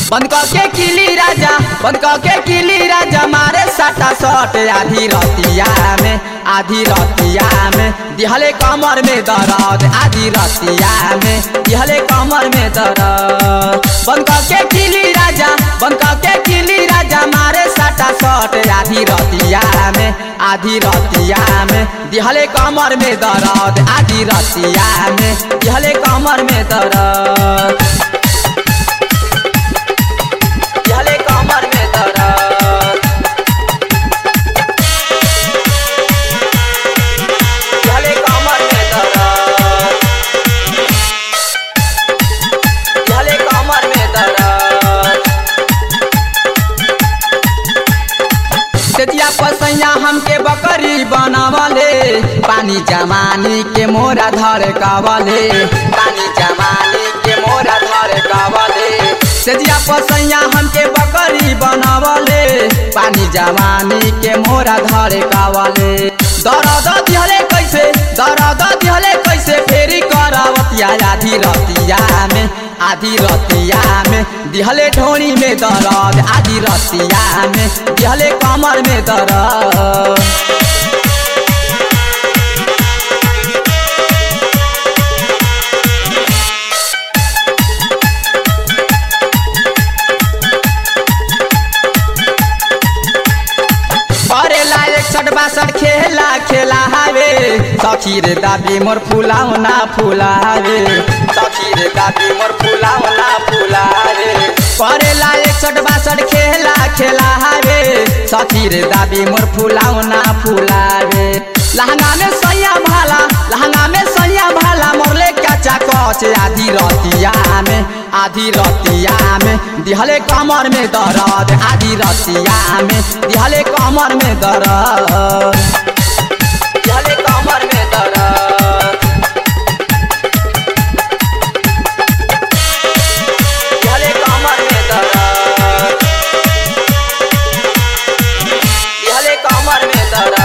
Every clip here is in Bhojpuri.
बंद के किली राजा बंद के किली राजा मारे सटा सट आधी रतिया में आधी रतिया में दिहले कमर में दर्द आधी रतिया में दिहले कमर में दर्द बंद के किली राजा बंद के किली राजा मारे सटा सट आधी रतिया में आधी रतिया में दिहले कमर में दर्द आधी रतिया में दिहले कमर में दर्द दिहले कमर में दर्द दिहले कमर में दर्द दिहले कमर में दर्द तेतिया पसैया हमके बकरी बनावले पानी जमानी के मोरा धर कावले पानी जमानी के मोरा धर कावले तेतिया पसैया हमके बकरी बनावले पानी जमानी के मोरा धर कावले दरद दिहले कैसे दरद दिहले कैसे फेरी करावतिया आधी रतिया में आधी रतिया में दिहले ढोनी में दर्द आधी रतिया में दिहले कमर में दर्द करेला एकसठ बासठ खेला खेला हावे सखी रे दाबी मोर फुलाओ ना फुलावे सखी रे दाबी मोर फुलाओ ना फुलावे करेला एकसठ बासठ खेला खेला हावे सखी रे दाबी मोर फुलाओ ना फुलावे लहंगा में सैया भाला लहंगा में सैया भाला मोरले कचा कच आधी रतिया में आधी रतिया में दिहले कमर में दर्द आधी रतिया में दिहले कमर में दर्द दिहले कमर में दर्द दिहले कमर में दर्द दिहले कमर में दर्द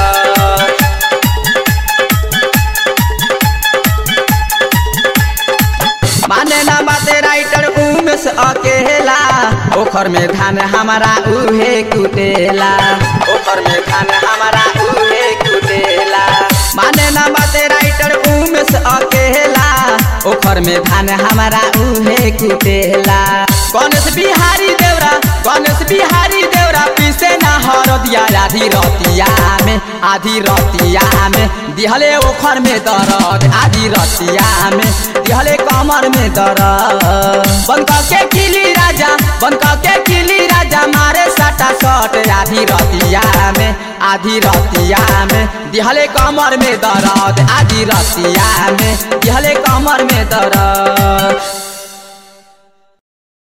माने ना बाते राइटर उमेश अकेला ओखर में धान हमारा उहे कुटेला ओखर में धान हमारा उहे कुटेला माने ना बाते राइटर उमेश अकेला ओखर में धान हमारा उहे कुटेला गणेश बिहारी देवरा गणेश बिहारी देवरा पीसे ना हर दिया आधी रतिया में आधी रतिया में दिहले ओखर में दर्द आधी रतिया में दिहले कमर में दर्द बंद के किली राजा बंद के किली राजा मारे सटा सट आधी रतिया में आधी रतिया में दिहले कमर में दर्द आधी रतिया में दिहले कमर में दर्द